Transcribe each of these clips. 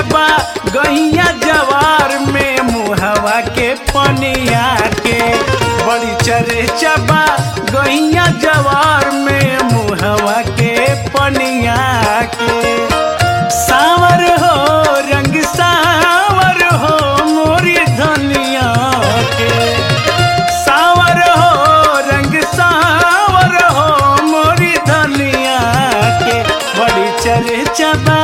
चबा गैया जवार में मुहवा के पनिया के बड़ी चरे चबा गैया जवार में मुहवा के पनिया के सावर हो रंग सावर हो मोरी धनिया के सावर हो रंग सावर हो मोरी धनिया के बड़ी चरे चबा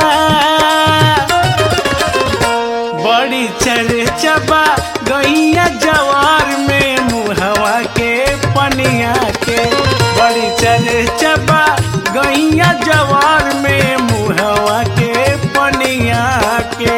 बड़ी चरे चबा गैया जवार में मुहवा के पनिया के बड़ी चरे चबा गैया जवार में मुहवा के पनिया के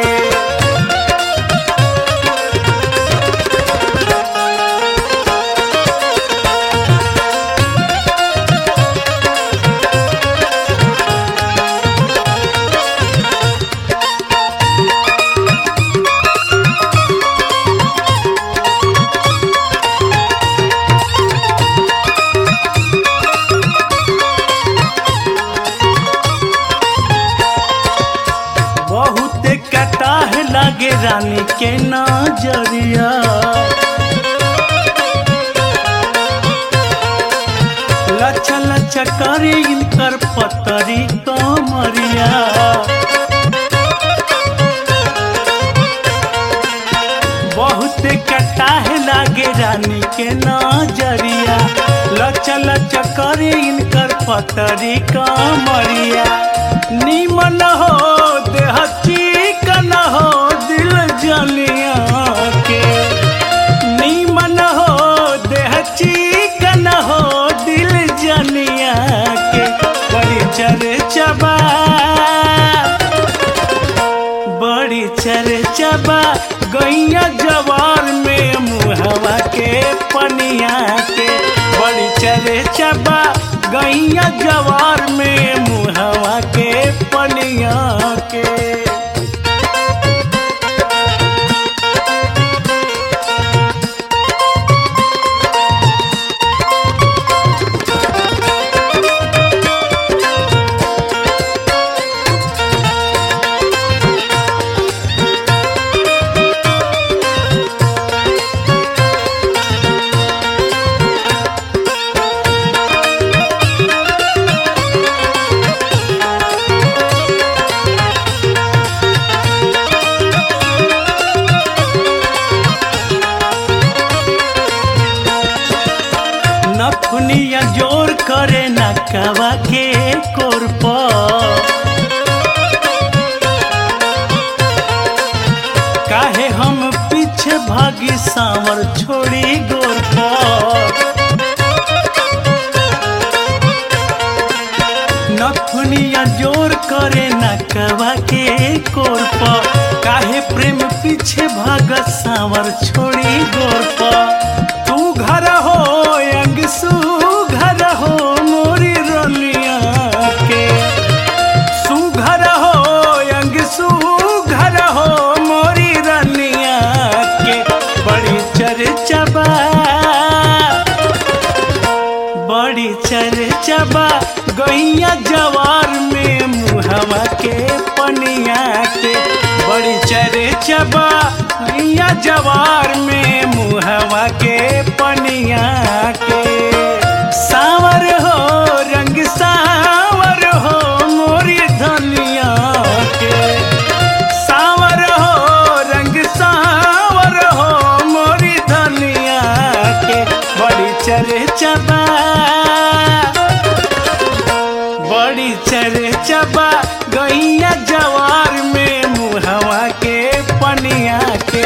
बहुत कटाह लागे रानी के नजरिया लच्छा लच्छा करे इनकर पतरी कमरिया बहुत कटाह लागे रानी के नजरिया लच्छा लच्छा करे इनकर पतरी कमरिया निमन हो देह चिकन हो दिल जलिया के निमन हो देह चिकन हो दिल जलिया के बड़ी चर चबा बड़ी चर चबा गैया जवार में मुहवा के पनिया के बड़ी चर चबा गैया जवार में मुहवा के पनिया के नथुनिया जोर करे नकवा के कोरप काहे हम पीछे भागी सांवर छोड़ी गोर नथुनिया जोर करे नकवा के कोरप काहे प्रेम पीछे भाग सांवर छोड़ी गोर तू घर हो अंग सू घर हो मोरी रलिया के सुघर हो अंग सुघर हो मोरी रनिया के बड़ी चरचबा बड़ी चरचबा गैया जवार में मुहवा के पनिया के बड़ी चरचबा गैया जवार में मुहवा के पनिया के सावर हो रंग सावर हो मोरी धनिया के सावर हो रंग सावर हो मोरी धनिया के बड़ी चरचबा बड़ी चरचबा गैया जवार में मुहवा के पनिया के